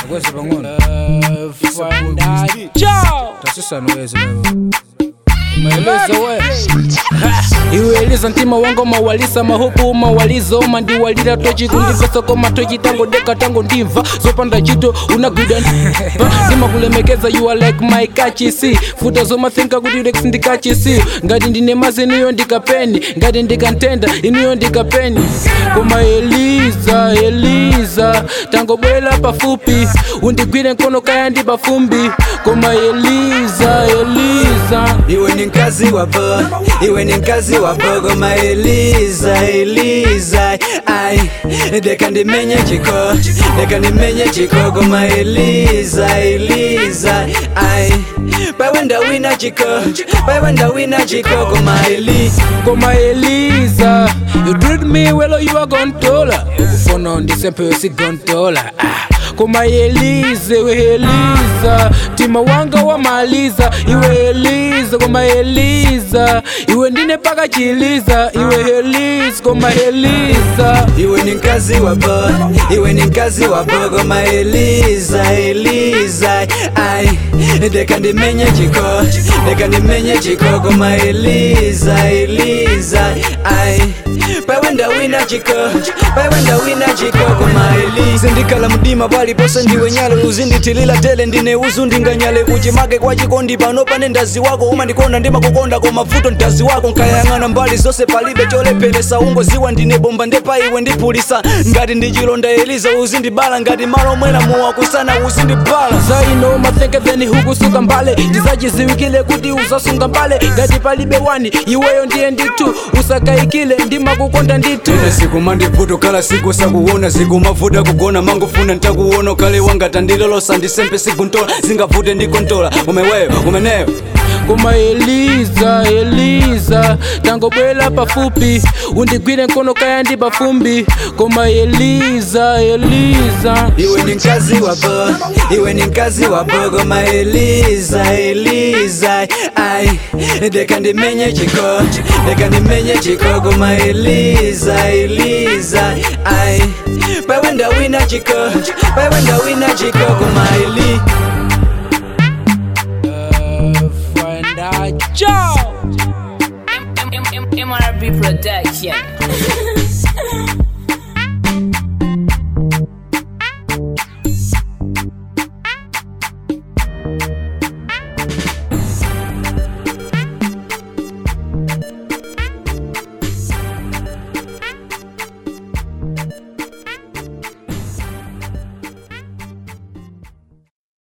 Wese pang'ono. Ciao. Tasisana wese leo. Umeeleza we. iweleza ntima wango mawalisa mahupu mawaliza oma ndiwalira tochi kundimva sokoma tochi tango deka tango ndimva zopanda chito unagwida ndimakulemekeza you are like my kachisi futa zomathinka kuti ulex ndikachisi ngati ndine mazi iniyo ndikapeni ngati ndikantenda iniyo ndikapeni koma eliza eliza tangobwera pafupi undigwire mkono kaya ndi pafumbi koma eliza eliza iwe ni mkazi wapo iwe ni mkazi wapo goma eliza eliza ai deka ndimenye chiko deka ndimenye chiko goma eliza eliza ai pawenda wina chiko pawenda wina chiko goma eli koma eliza you treat me well you are gontola ukufona ndisempe sigontola ah. koma elize we eliza tima wanga wamaliza iwe eliza koma eliza iwe ndine paka chiliza iwe eliza koma eliza iwe ni mkazi wapo iwe ni mkazi wapo goma eliza eliza ai deka ndimenye chiko deka ndimenye chiko goma eliza eliza ai pawenda wina chiko pawenda wina chiko goma eliza ndikala mdima palipose ndiwe nyale uzinditilila tele ndine uzu ndinganyale kuchimake kwa chikondi pano pane ndazi wako umandikonda ndimakukonda koma vuto ndazi wako nkayang'ana mbali zonse palibe cholepheresa ungoziwa ndine bomba ndepa iwe ndipulisa ngati ndichilonda eliza uzindibala ngati malo mwena muwa kusana uzindibala zaino matheketheni hukusuka mbale ndizachiziwikile kuti uzasunga mbale ngati palibe wani iweyo ndiye nditu usakayikile ndimakukonda nditu ine siku mandivuto kala siku sakuona siku mavuta kugona mangofuna ntakuona kale wangata ndilolosa ndisempe sikuntola zingavute ndikontola umeweyo umeneyo koma eliza eliza tangobwera pafupi undigwire mkono kaya ndi pafumbi koma eliza eliza iwe ni mkazi wapo iwe ni mkazi wapo goma eliza eliza ai deka ndimenye chiko deka ndimenye chiko goma eliza eliza ai pawenda wina chiko pawenda wina chiko goma eli Ciao. MRB Production.